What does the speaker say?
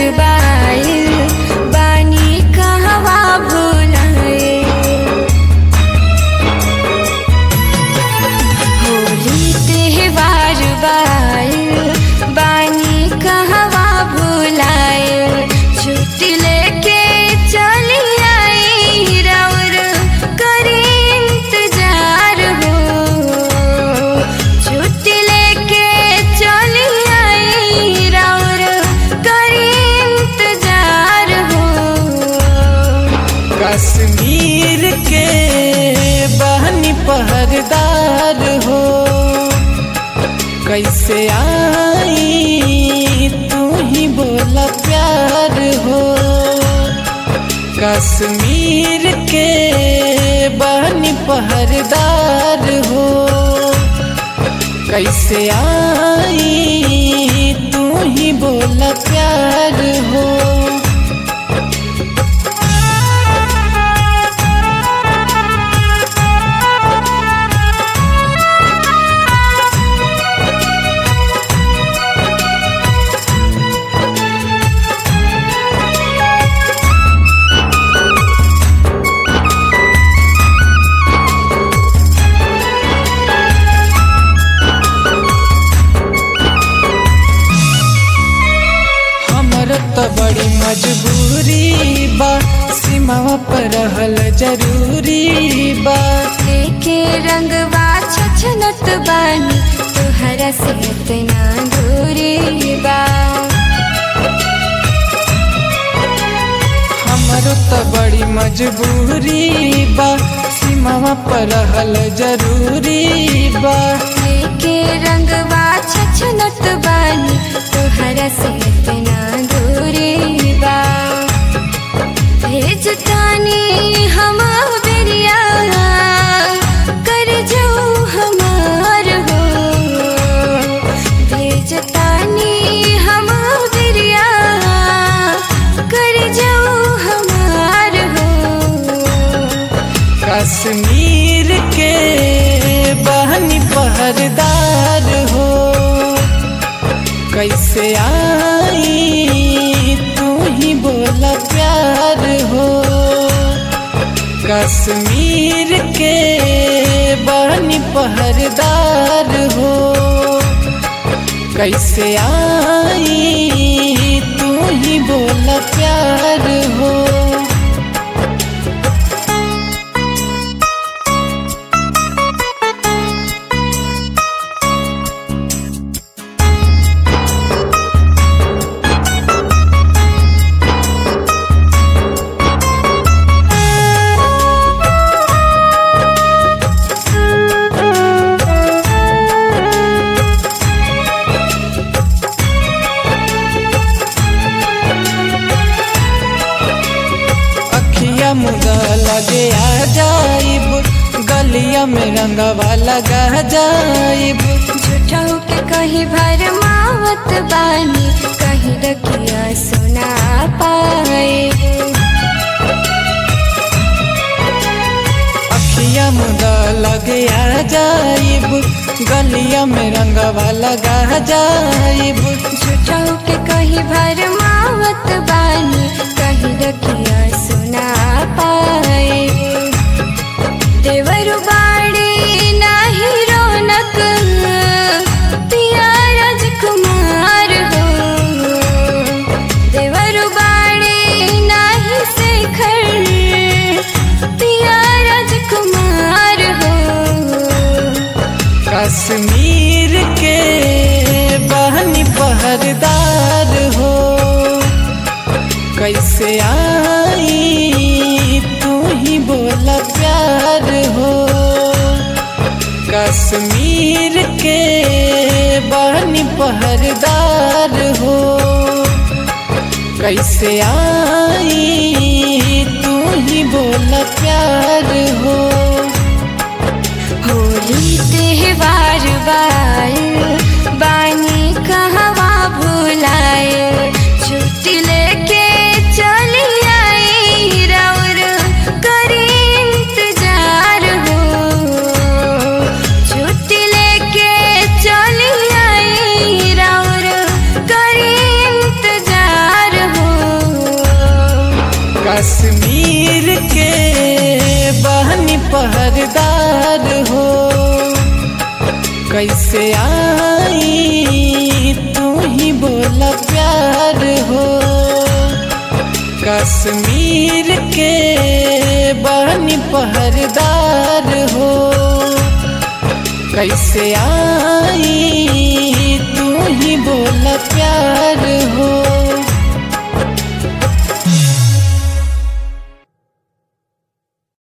बाइल बानी कहवा भुलाए होली त्योहार बाइल बानी कहवा भुलाए छुट्टी लेके चली आई राउर करी इंतजार हो छुट्टी लेके चली आई राउर करी इंतजार हो कश्मीर के बहनी पहरदार हो कैसे आई तू ही बोला प्यार हो कश्मीर के बहनी पहरदार हो कैसे आई तू ही बोला प्यार हो हमर तो बड़ी मजबूरी बा सीमावा पर रहल जरूरी बा लेके रंगवा छछनत बानी तोहरा से इतना दूरी बा हमर तो बड़ी मजबूरी बा सीमावा पर रहल जरूरी बा लेके रंगवा छछनत बानी तोहरा से इतना दूरी बा भेजतानी हम बेरिया कर जाऊ हमार हो भेजतानी हम बेरिया कर जाऊ हमार हो कश्मीर के बहनी पहरदार हो कैसे आई तू ही बोला प्यार हो कश्मीर के बहनी पहरदार हो कैसे आई तू ही बोला प्यार हो अखिया मुदा लगे आ जाइब गलिया में रंगवा लगा जाइब झूठा के कहीं भर मावत बानी कहीं रखिया सुना पाए अखिया मुदा लगे आ जाइब गलिया में रंगवा लगा जाइब झूठा के कहीं भर मावत बानी कहीं रखिया सुना पाए देवर बाड़ी नाही रौनक पिया राजकुमार हो देवर बाड़ी नाही शेखर पिया राजकुमार हो कश्मीर के बहनी पहरदार हो कैसे आई तू ही बोला प्यार हो कश्मीर के बहनी पहरदार हो कैसे आई तू ही बोला प्यार हो होली त्योहार बाइल बानी कहवा भुलाए छुट्टी लेके चली आई राउर करी इंतजार हो छुट्टी लेके चली आई राउर करी इंतजार हो कश्मीर के बहनी पहरदार हो कैसे आई तू ही बोला प्यार हो